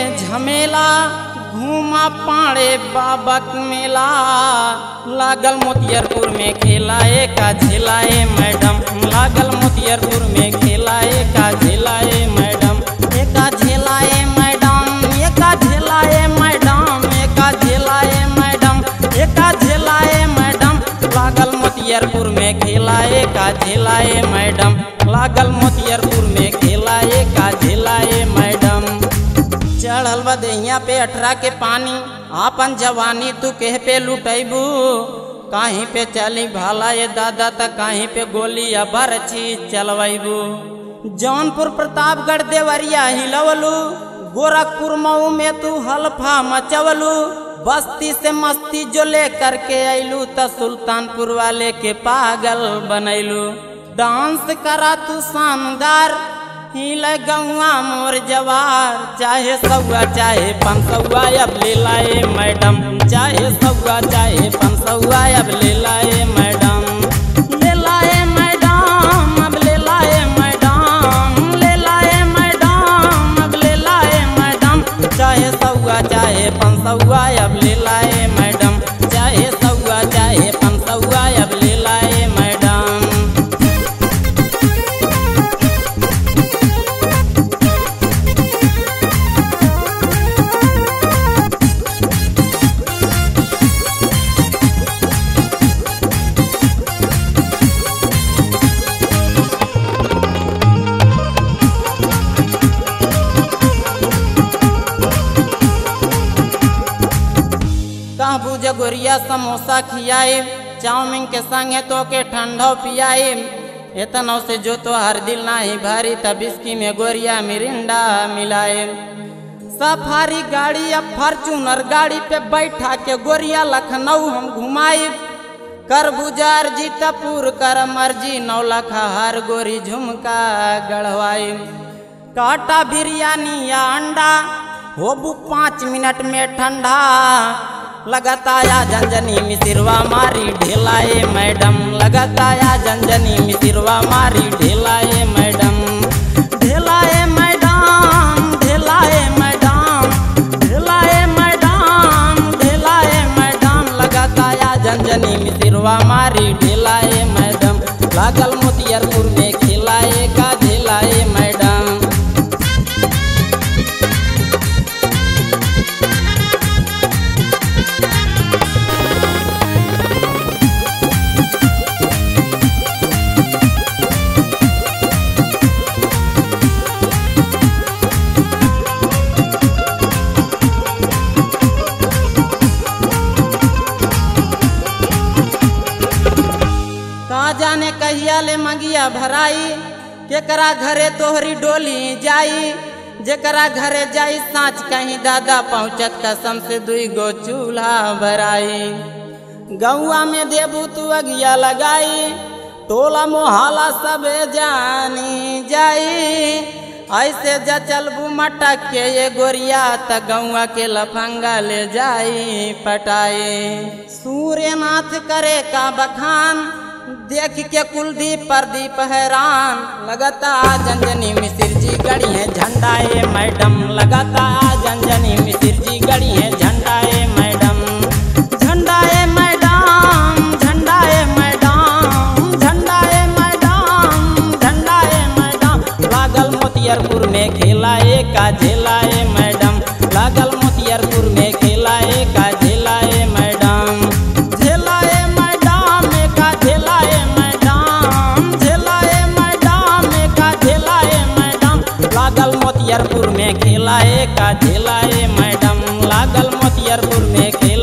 झमेला घूमा पाड़े बाबक मेला लागल मोतियरपुर में खेलाए का झेलाए मैडम लागल मोतियरपुर में खेलाए का झेलाए मैडम एका झेलाए मैडम एका झेलाए मैडम एका झेलाए मैडम एका झेलाए मैडम लागल मोतियरपुर में खेलाए का झेलाए मैडम लागल मोतियरपुर में खेलाए का झेलाए मैडम चढ़ल बा दहिया पे अठरा के पानी आपन जवानी तू कह पे लुटैबू कहीं पे चली भाला ये दादा त कहीं पे गोली या बरछी चलवैबू जौनपुर प्रतापगढ़ देवरिया हिलवलू गोरखपुर मऊ में तू हल्फा मचवलू बस्ती से मस्ती जो ले करके अइलू त सुल्तानपुर वाले के पागल बनैलू डांस करा तू शानदार हिल गौआ मोर जवार चाहे सौआ चाहे पंसौआ अब ले लाए मैडम चाहे सौआ चाहे पंसौआ अब ले लाए मैडम ले लाए मैडम अब ले लाए मैडम ले लाए मैडम अब ले लाए मैडम चाहे सौआ चाहे पंसौआ अब ले लाए मैडम चाहे सौआ चाहे पंसौआ अब ले लाए मैडम कहबू जगोरिया समोसा खियाए चाउमीन के संगे तो के ठंडो पियाए इतनों से जो तो हर दिल नाही भारी तब इसकी में गोरिया मिरिंडा मिलाए सफारी गाड़ी या फॉर्चूनर गाड़ी पे बैठा के गोरिया लखनऊ हम घुमाए कर बुजार जी टपूर कर मर्जी नौ लखा हर गोरी झुमका गढ़वाई काटा बिरयानी या अंडा होबू पाँच मिनट में ठंडा लगाताया झंझनी मिसिरवा मारी ढेलाए मैडम लगाताया झंझनी मिसिरवा मारी ढेलाए मैडम ढेलाए मैडम ढेलाए मैडम ढेलाए मैडम ढेलाए मैडम लगाताया झंझनी मिसिरवा मारी ढेलाए मैडम लागल मोतियरपुर में खिलाए का ढेलाए मैडम का जाने कहिया ले मंगिया भराई केकरा घरे तोहरी डोली जाई जेकरा घरे जाई साँच कहीं दादा पहुँचत कसम से दुई गो चूल्हा भराई गौआ में देबू तू अगिया लगाई टोला मोहल्ला सबे जानी जाई ऐसे जचलबू मटक के ये गोरिया त गौआ के लफंगा ले जाई पटाई सूर्यनाथ करे का बखान देख के कुलदीप प्रदीप हैरान लगता जंजनी मिसिर जी गड़ी है झंडाए मैडम लगता जंजनी मिसिर जी गड़ी है झंडाए मैडम झंडाए मैडम झंडाए मैडम झंडाए मैडम झंडाए मैडम लागल मोतियरपुर में खेलाए का झेलाए मैडम लागल मोतियरपुर में खेलाए का झेलाए मैडम झेलाए मैडम का झेलाए मैडम झेलाए मैडम का झेलाए मैडम लागल मोतियरपुर में खेलाए का झेलाए मैडम लागल मोतियरपुर में खेलाए